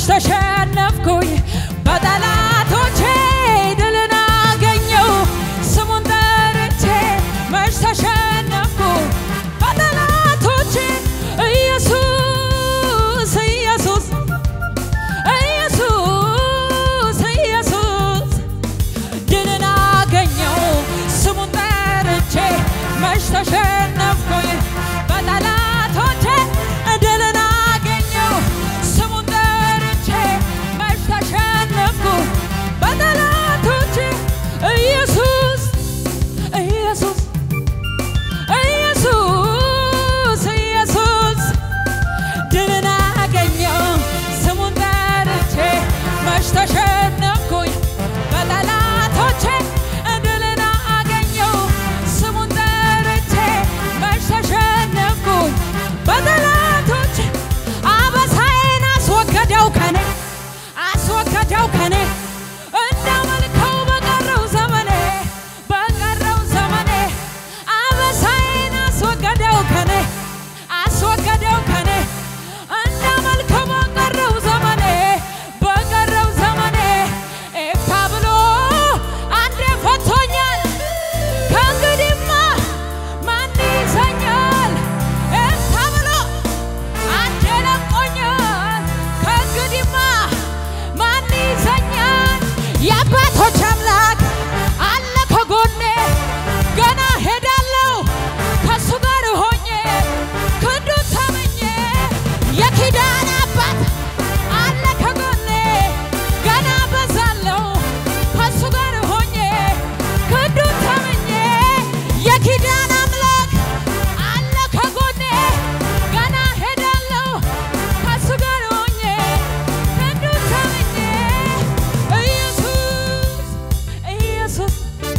ተሸነፍኩኝ በጠላቶቼ ድልን አገኘው ስሙን ጠርቼ መች ተሸነፍኩ በጠላቶቼ ኢየሱስ ኢየሱስ ኢየሱስ ኢየሱስ ድልን አገኘው ስሙን ጠርቼ መች ተሸነፍኩኝ በጠላቶቼ ድልን አገኘው ስሙን ጠርቼ መች ተሸነፍኩ በጠላቶቼ ኢየሱስ ኢየሱስ ኢየሱስ ኢየሱስ ድልን አገኘው ስሙን ጠርቼ መች ተሸነፍኩኝ በጠላቶቼ ድልን አገኘው ስሙን ጠርቼ መች ተሸነፍኩኝ በጠላቶቼ አበሳዬን አስወገደው ከኔ አስወገደው ከኔ እንዳመልከው በቀረው ዘመኔ በቀረው ዘመኔ አበሳዬን አስወገደው ከኔ አስወገደው ከኔ እንዳመልከው በቀረው ዘመኔ በቀረው ዘመኔ ኤፍታ ብሎ አንዴ ፈቶኛል ከእንግዲህማ ማን ይዘኛል ኤፍታ ብሎ አንዴ ለቆኛል ከእንግዲህማ ማን ይዘኛል የአባቶች አምላክ አለ ከጎኔ ገና ሄዳለሁ ከሱ ጋር ሆኜ ክንዱ ተመኘ የኪዳን አባት አለ ከጎኔ ገና በዛለሁ ከሱ ጋር ሆኜ ክንዱ ተመኘ የኪዳን አምላክ አለ ከጎኔ ገና ሄዳለሁ ከሱ ጋር ሆኜ ክንዱ ተመኘ ኢየሱስ ኢየሱስ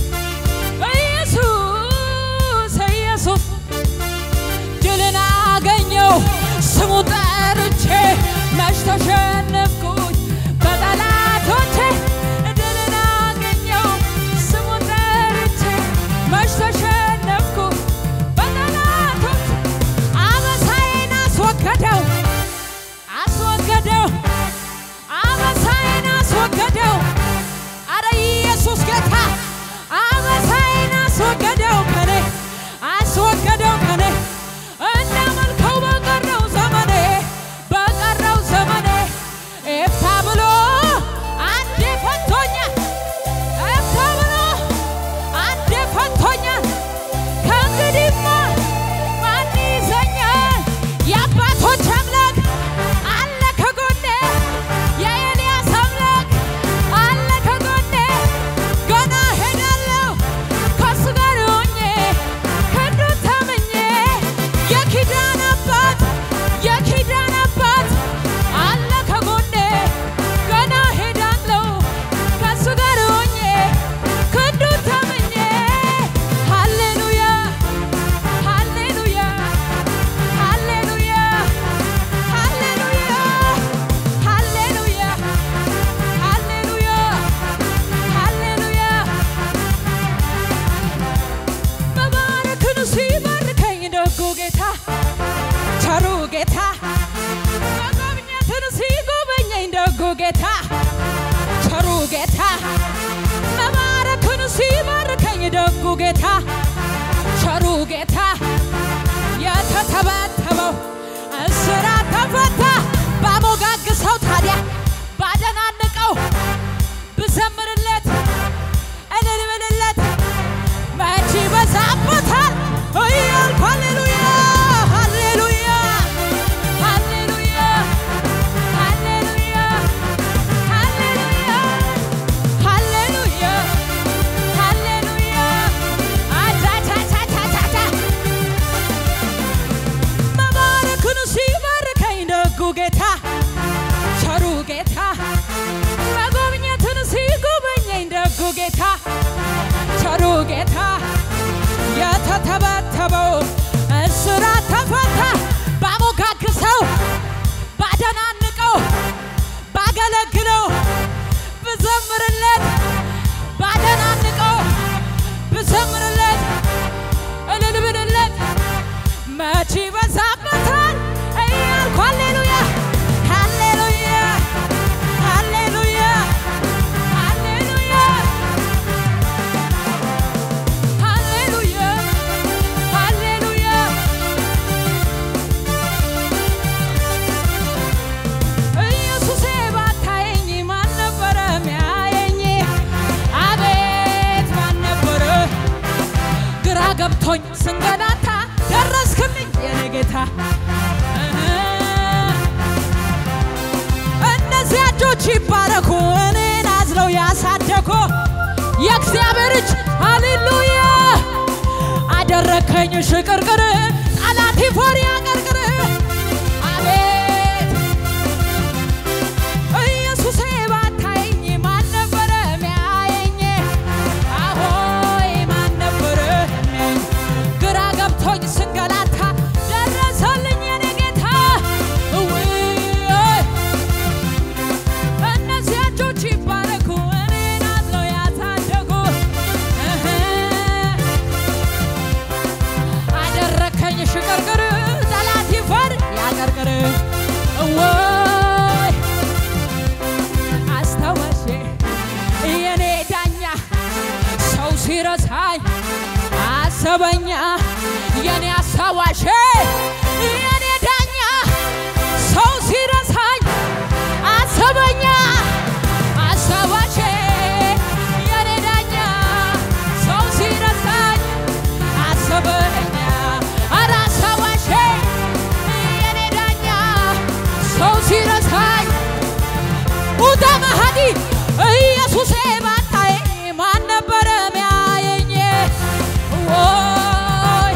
ኢየሱስ ኢየሱስ ድልን አገኘው ስሙ ጠርቼ መች ተሸነፍኩኝ በጠላቶቼ ድልን አገኘው ስሙ ጠርቼ መች ተሸነፍኩ በጠላቶቼ አበሳዬን አስወገደው አስወገደው አበሳዬን አስወገደው አረ ኢየሱስ ጌታ አበሳዬን አስወገደው ከኔ አስወገደው ከኔ እንዳመልከው በቀረው ዘመኔ በቀረው ዘመኔ ኤፍታ ብሎ አንዴ ፈቶኛል ኤፍታ ብሎ አንዴ ፈቶኛል ከእንግዲህማ ማን ይዘኛል የአባቶች አምላክ አለ ከጎኔ የኤልያስ አምላክ አለ ከጎኔ ገና ሄዳለሁ ከሱ ጋር ሆኜ ክንዱ ተመኘ የኪዳን አባት የኪዳን አባት አለ ከጎኔ ገና ሄዳለሁ ከሱ ጋር ሆኜ ክንዱ ተመኘ ሃሌሉያ ሃሌሉያ ሃሌሉያ ሃሌሉያ ሃሌሉያ ሃሌሉያ ሃሌሉያ መባረክን ሲባርከኝ ደጉ ጌታ ቸሩ ጌታ መጎብኘትን ሲጎበኘኝ ደጉ ጌታ ቸሩ ጌታ መባረክን ሲባርከኝ ደጉ ጌታ ቸሩ ጌታ የተተበተበው እስራት ተፈታ ባሞጋግሰው ታዲያ ባደናንቀው ብዘምርለት እልል ብልለት መቼ ይበዛበታል እያልኩ ሃሌሉያ ሃሌሉያ ሃሌሉያ ሃሌሉያ ሃሌሉያ ሃሌሉያ ሃሌሉያ አቻቻቻቻቻቻ መባረክን ሲባርከኝ ደጉ ጌታ ቸሩ ጌታ መጎብኘትን ሲጎበኘኝ ደጉ ጌታ ቸሩ ጌታ የተተበተበው እስራት ተፈታ ባሞጋግሰው ባደናንቀው ባገለግለው ብዘምርለት ባደናንቀው ብዘምርለት እልል ብልለት መቼ ይበዛበታል እያልኩ ሃሌሉያ ሃሌሉያ እነዚያ እጆች ይባረኩ እኔን አዝለው ያሳደጉ የእግዚአብሔር እጅ ሃሌሉያ አደረከኝ ሽቅርቅር ጠላት ይፈር ያቀርቅር አቤት ኢየሱሴ ባታየኝ ማን ነበረ ሚያየኝ አሆይ ማን ነበረ ሚያየኝ ግራ ገብቶኝ ስንገላታ ደረሰልኝ የኔ ጌታ እውይ እነዚያ እጆች ይባረኩ እኔን አዝለው ያሳደጉ እህ አደረከኝ ሽቅርቅር ጠላት ይፈር ያቀርቅር እወይ አስታወሼ የኔ ዳኛ ሰው ሲረሳኝ አሰበኛ የኔ አስታዋሼ የኔ ዳኛ ሰው ሲረሳኝ አሰበኛ አስታዋሼ የኔ ዳኛ ሰው ሲረሳኝ አሰበኛ ኧረ አስታዋሼ የኔ ዳኛ ሰው ሲረሳኝ ኡታ መሃዲ ኢየሱሴ ባታዬ ማን ነበረ ሚያየኝ? ወይ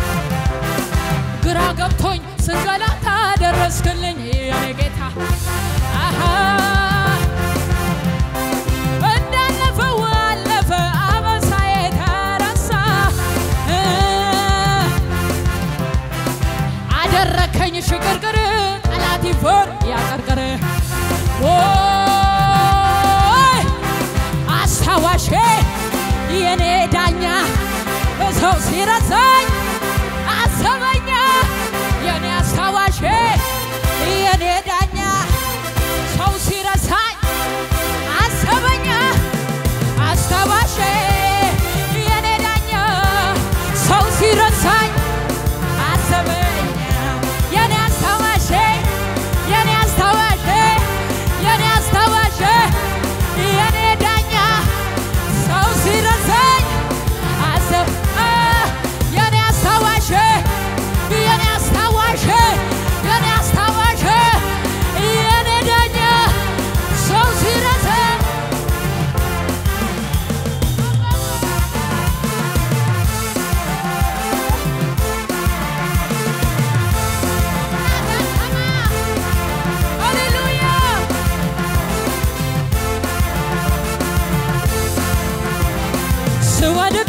ግራ ገብቶኝ ስንገላታ ደረስክልኝ የኔ ጌታ አሃ እንዳለፈው አለፈ አበሳዬ ተረሳ እ አደረከኝ ሽቅርቅር ጠላት ይፈር ያቀርቅር ወይ አስታዋሼ የኔ ዳኛ ሰው ሲረሳኝ አሰበኛ የኔ አስታዋሼ የኔ ዳኛ ሰው ሲረሳኝ አሰበኛ አስታዋሼ የኔ ዳኛ ሰው ሲረሳኝ አሰበኛ የኔ አስታዋሼ የኔ አስታዋሼ የኔ አስታዋሼ የኔ ዳኛ ሰው ሲረሳኝ አሰብ አ የኔ አስታዋሼ የኔ አስታዋሼ የኔ አስታዋሼ የኔ ዳኛ ሰው ሲረሳኝ ሃሌሉያ ስወድቅ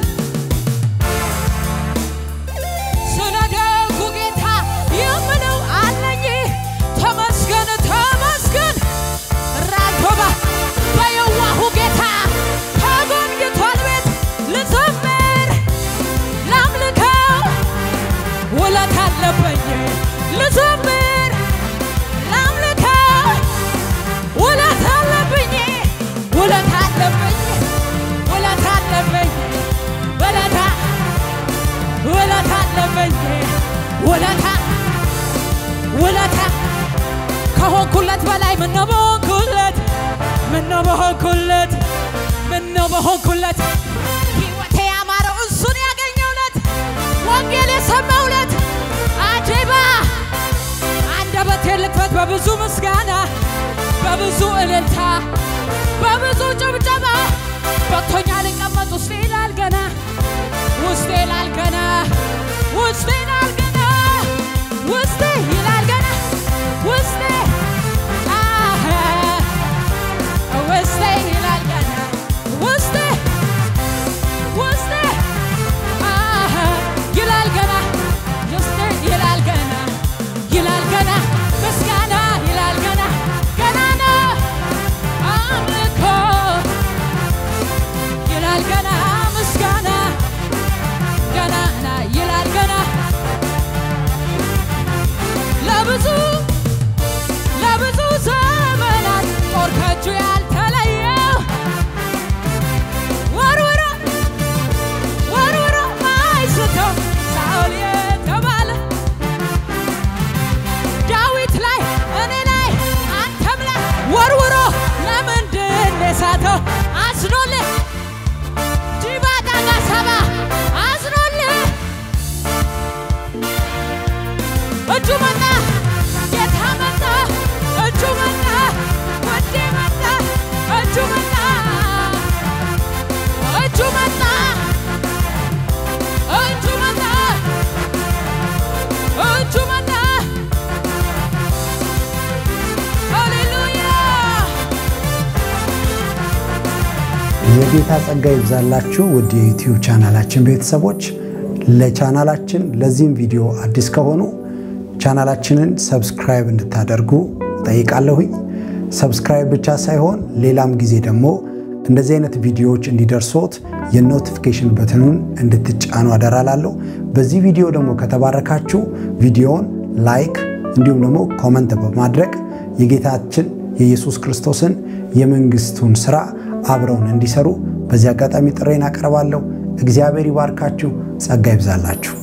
ስለ ደጉ ጌታ የምለው አለኝ ተመስገን ተመስገን ራቶባ በየዋሁ ጌታ ተጎብኝቷል ቤት ልዘምር ላምልከው ውለት አለበኝ ልዘምር ላምልከው ውለት አለብኝ ውለት አለብኝ ውለት አለብኝ ውለታ ውለታ አለብኝ ውለታ ውለታ ከሆንኩለት በላይ ምነው በሆንኩለት ምነው በሆንኩለት ምነው በሆንኩለት ሕይወቴ ያማረው እሱን ያገኘውለት ወንጌል የሰማውለት አጀባ አንደበቴ ልክፈት በብዙ ምስጋና በብዙ እልልታ በብዙ ጭብጨባ በቶኛ ልቀመጥ ውስጤ ይላል ገና ውስጤ ይላል ገና ውስጤ ይላል ገና ውስጤ ይላል ገና ውስጤ አህ ውስጤ ይላል ገና ውስጤ ውስጤ አህ ይላል ገና ውስጤ ይላል ገና ይላል ገና ምስጋና ይላል ገና ገና ነው አምልኮ ይላል ገና ምስጋና ገናና ይላል ገና እጁ መጣ ጌታ መጣ እጁ መጣ ወዴ መጣ እጁ መጣ እጁ መጣ እጁ መጣ እጁ መጣ ሃሌሉያ የጌታ ጸጋ ይብዛላችሁ ውድ የዩቲዩብ ቻናላችን ቤተሰቦች። ለቻናላችን ለዚህም ቪዲዮ አዲስ ከሆኑ ቻናላችንን ሰብስክራይብ እንድታደርጉ ጠይቃለሁኝ። ሰብስክራይብ ብቻ ሳይሆን ሌላም ጊዜ ደግሞ እንደዚህ አይነት ቪዲዮዎች እንዲደርሶት የኖቲፊኬሽን በትኑን እንድትጫኑ አደራላለሁ። በዚህ ቪዲዮ ደግሞ ከተባረካችሁ ቪዲዮውን ላይክ እንዲሁም ደግሞ ኮመንት በማድረግ የጌታችን የኢየሱስ ክርስቶስን የመንግስቱን ስራ አብረውን እንዲሰሩ በዚህ አጋጣሚ ጥሬን አቀርባለሁ። እግዚአብሔር ይባርካችሁ፣ ጸጋ ይብዛላችሁ።